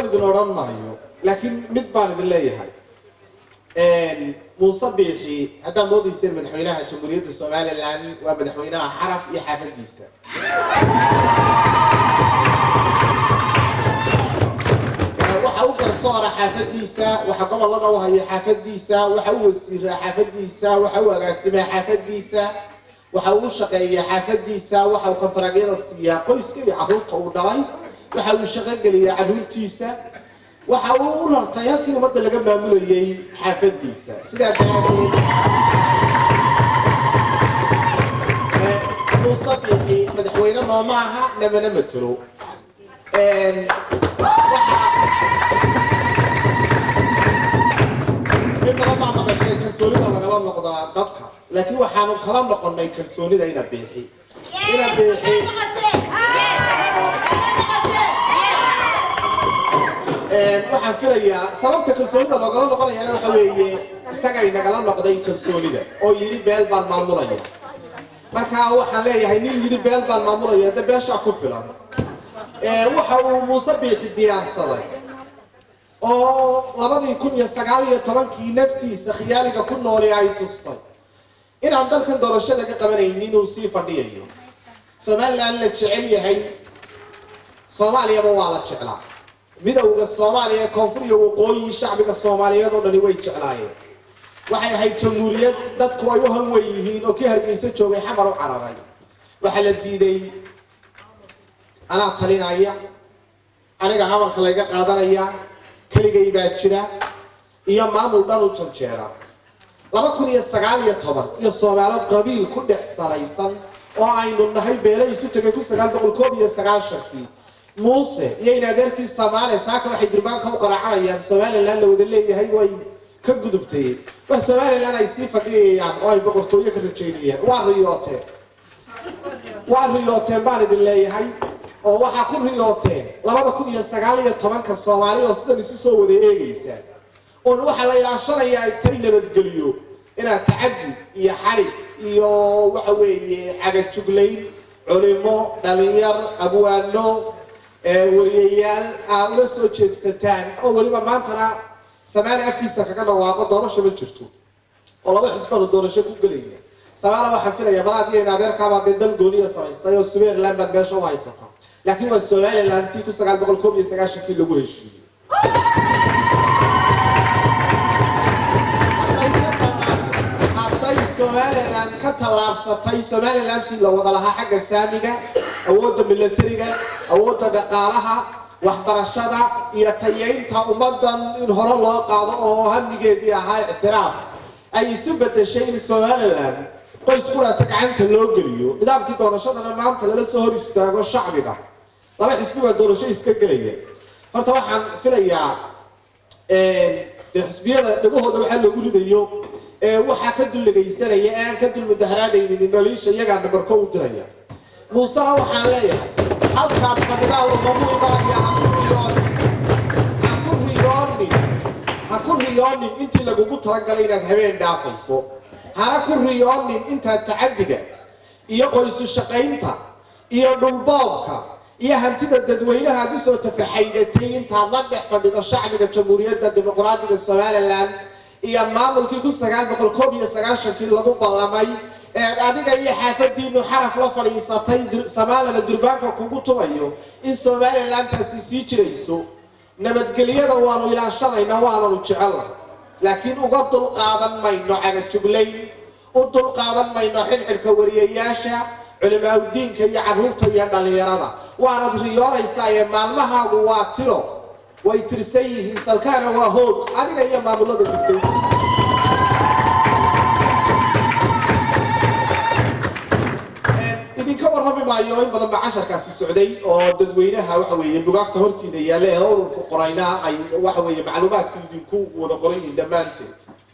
idin odhan maayo laakiin mid baan idin leeyahay muuse biixi haddaad moodayseen madaxweynaha jamhuuriyadda somalilan waa madaxweynaha xaraf iyo xaafadiisa waxa u garsoora xaafadiisa waxa gobolada u haya xaafadiisa waxa u wasiiraa xaafadiisa waxa u agaasimaa xaafadiisa waxa uu shaqeeyaa xaafadiisa waxa uu kontaraagyada siiyaa qoyska iyo carruurta uu dhalay waxa uu shaqogeliyaa carruurtiisa waxa uu u rartay halkii ummadda laga maamulayay xaafadiisa sidaa daraadeed muuse biixi madaxweyne nooma aha namana matelo in badan baa maqashay kalsoonida lagala noqdaa dadka laakiin waxaanu kala noqonay kalsoonida ina biixi ina biixi waxaan filayaa sababta kalsoonida loogala noqonayana waxa weeye isagay nagala noqday kalsoonida oo yidhi beel baan maamulaya marka waxaan leeyahay nin yidhi beel baan maamulaya de beeshaa ku filan waxa uu muuse biixi diyaarsaday oo labadii kun iyo sagaal iyo tobankii naftiisa khiyaaliga ku nooli ay tustay inaan dalkan doorasho laga qabanaynin inuu sii fadhiyayo somalilan la jecel yahay soomaaliyaba waa la jeclaa midowda soomaaliya ee koonfur iyo waqooyi shacbiga soomaaliyeed oo dhani way jeclaayeen waxay ahayd jamhuuriyad dadku ay u hanwen yihiin oo kii hargeysa joogay xamar u cararay waxaa la diiday anaa talinaya aniga habarka layga qaadanaya keligay baa jira iyo maamul dhan u janjeera laba kun iyo sagaal iyo toban iyo soomaalo qabiil ku dhex salaysan oo aynu nahay beele isu tegay kun sagaal boqol koob iyo sagaashankii muuse iyo in adeerkii soomaaliya saaka waxay durbaanka u qaraacanayaan somalilan la wada leeyahay way ka gudubtay wax somalilan ay sii fadhiyayaan oo ay boqortooyo ka rajaynayaan waa riyooteen waa riyooteen baan idin leeyahay oo waxaa ku riyooteen labada kun iyo sagaal iyo tobanka soomaali oo sidan isu soo wada eegaysaan oon waxaa la ilaashanayaa ay tay nabadgeliyo inaad tacadud iyo xadhig iyo waxa weeye cagajuglayn culimo dhalinyar abwaano wariyayaal aad ula soo jeedsataan oo weliba maantana samaali afkiisa kaga dhawaaqo doorasho ma jirto oo laba xisbanu doorasho ku gelaya samaala waxaan filaya balaad iyo in adeerkaabaa dee dal gooniya samaystay oo somaliland baad meesha u haysata laakiin waa somaliland tii kun sagaal boqol koob iyo sagaashankii lagu heshiiyey hadday somaliland ka tallaabsatay somalilandtii la wada lahaa xagga saamiga awoodda milatariga awoodda dhaqaalaha waxbarashada iyo tayeynta ummadan in hore loo qaado oo hamigeedii ahaa ictiraaf ay isu bedeshay in somaliland qoys qurata gacanta loo geliyo nidaamkii doorashadana maanta lala soo hor istaago shacbiga laba xisbi baa doorasho iska gelaya horta waxaan filayaa dee xisbiyada dhagahooda waxaa lagu ridayo waxaa ka dulligaysanaya ee aan ka dul mudaharaadaynin naliisha iyagaa nabarko u diraya muusena waxaan leeyahay halkaad fadhidaa lamamu imanaya ha ku riyoonin ha ku riyoonin intii lagugu talagalay inaad habeen dhaafayso hana ku riyoonin intaad tacadiga iyo qoysu shaqaynta iyo dhulboobka iyo hantida dadweynaha aad usoo tafaxaydatay intaad la dhex fadhido shacbiga jamhuuriyadda dimuqraadiga somalilan iyo maamulkii kun sagaal boqol koob iyo sagaashankii lagu ballamay ee adiga iyo xaafadiinu xaraf la fadhiisatay somaalila durbaanka kugu tumayo in somalilantaasi sii jirayso nabadgelyada waanu ilaashanaynaa waananu jecelna laakiin uga dulqaadan mayno cagajuglayn u dulqaadan mayno xidhxidhka wariyayaasha culimaauddiinka iyo carruurta iyo dhallinyarada waanad riyoonaysaa ee maalmahaagu waa tiro way tirsan yihiin salkaana waa hoog adiga iyo maamulada gudbay idinka warrami maayo in badan ba casharkaasi socday oo dadweynaha waxa weeye bugaagta hortiina yaalla ee ururka qoraynaa ay waxa weeye macluumaadka idinku wada qoran yihiin dhammaanteed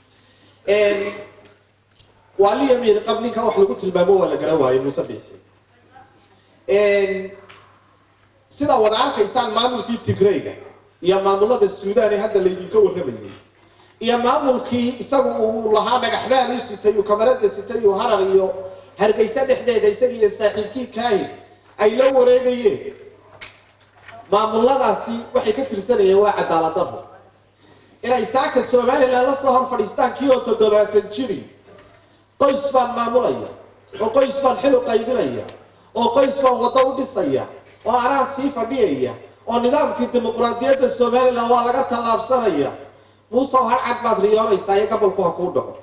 waa liya miyir qab ninka wax lagu tilmaamo waa la garan waayo muuse biixi sida wada arkaysaan maamulkii tigrayga iyo maamulada suudaan ee hadda laydinka warramayay iyo maamulkii isagu uu lahaa dhagaxbaan u sitay uu kamarada sitay uu harar iyo hargeysa dhexdeeda isaga iyo saaxiibkii kaahir ay la wareegayeen maamuladaasi waxay ka tirsanayeen waa cadaalad darro inay saaka somalilan la soo hor fadhiistaan kii oo toddobaatan jiri qoys baan maamulaya oo qoys baan xil u qaybinaya oo qoys baan waddo u dhisaya oo anaa sii fadhiyaya oo nidaamkii dimuqraadiyadda somalilan waa laga tallaabsanaya muuse har cad baad riyoonaysaa iyo gobolku ha kuu dhaco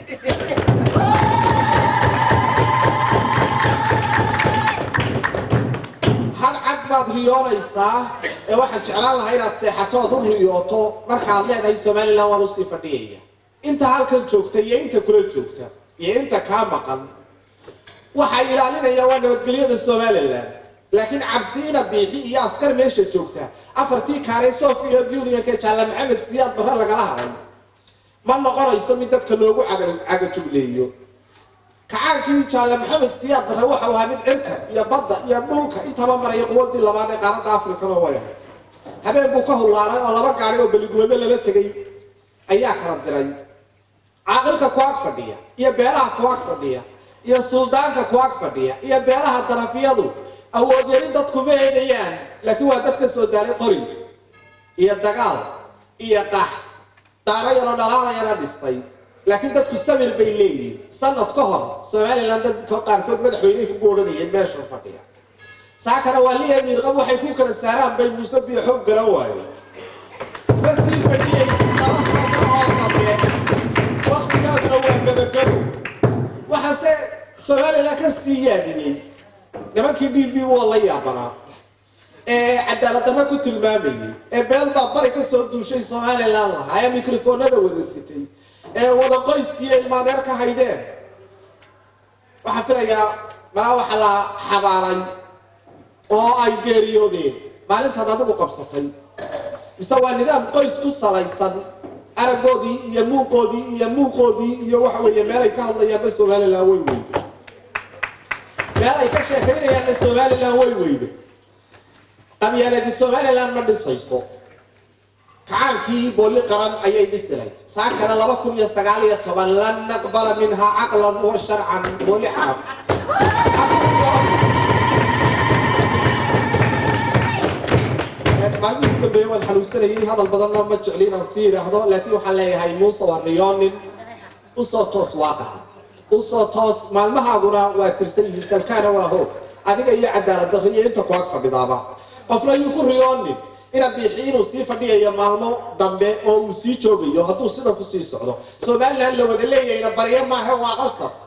har cad baad riyoonaysaa ee waxaan jeclaan lahaa inaad seexato ood u riyooto markaad leedahay somalilan waan usii fadhiyaya inta halkan joogta iyo inta kula joogta iyo inta kaa maqan waxay ilaalinayaan waa nabadgelyada somalilan laakiin cabsiina biixi iyo askar meesha joogta afartii kaalay soviet unionka jaalla maxamed siyaad barre lagala haday ma noqonayso mid dadka loogu cagajugleeyo kacaankii jaalla maxamed siyaad barre waxau ahaa mid cirka iyo badda iyo dhulka intaba maraya quwadii labaad ee qaaradda afrikana way ahayd habeen buu ka hullaalay oo laba gaari oo beligoodo lala tegay ayaa kala diray caaqilka ku ag fadhiya iyo beelaha ku ag fadhiya iyo suldaanka ku ag fadhiya iyo beelaha darafiyadu awood yarin dadku ma eegayaan laakiin waa dad ka soo daalay qori iyo dagaal iyo qax daaro yaroo dhalaalayana dhistay laakiin dadku samir bay leeyihiin sanad ka hor somalilan dadka qaarkood madaxweyney kugu odhanayeen meesha fadhiya saakana waa liya miirqab waxay ku kala saaraan bay muuse biyo xoog garan waaye ma sii fadhiyaysid laba sano oo dambe waktigaasna waa gabagabo waxaase somalilan ka sii yaadiyey nimankii d b waa la yaabanaa ee cadaaladdarra ku tilmaamayay ee beel baa bari ka soo duushay somalilan lahaa ee mikrofoonada wada sitay ee wada qoyskii ilmaadeer ka haydeen waxaan filayaa malaa waxa la xabaaray oo ay geeriyoodeen maalintaad adigu qabsatay mise waa nidaam qoys ku salaysan aragoodii iyo muuqoodii iyo muuqoodii iyo waxa weeye meelay ka hadlayaanba somalilan way weyday meel ay ka sheekaynayaanna somalilan way weyday qabyaaladii somalilan ma dhisayso kacaankii boolli qaran ayay dhisi lahayd saakana laba kun iyo sagaal iyo toban lan naqbala minhaa caqlan wa sharcan boolli xaraf maalmihii dambeeye waan xanuunsanayay hadal badanna ma jecli inaan sii idhaahdo laakiin waxaan leeyahay muuse waa riyoonin usoo toos waaqaha usoo toos maalmahaaguna waa tirsan yihiin salkaana waa hoog adiga iyo cadaalad darro iyo inta kuag fadhidaaba qofna yuu ku riyoonin ina biixi inuu sii fadhiyayo maalmo dambe oo uu sii joogayo hadduu sidan kusii socdo somalilan la wada leeyahayna baryo maaha waa qasab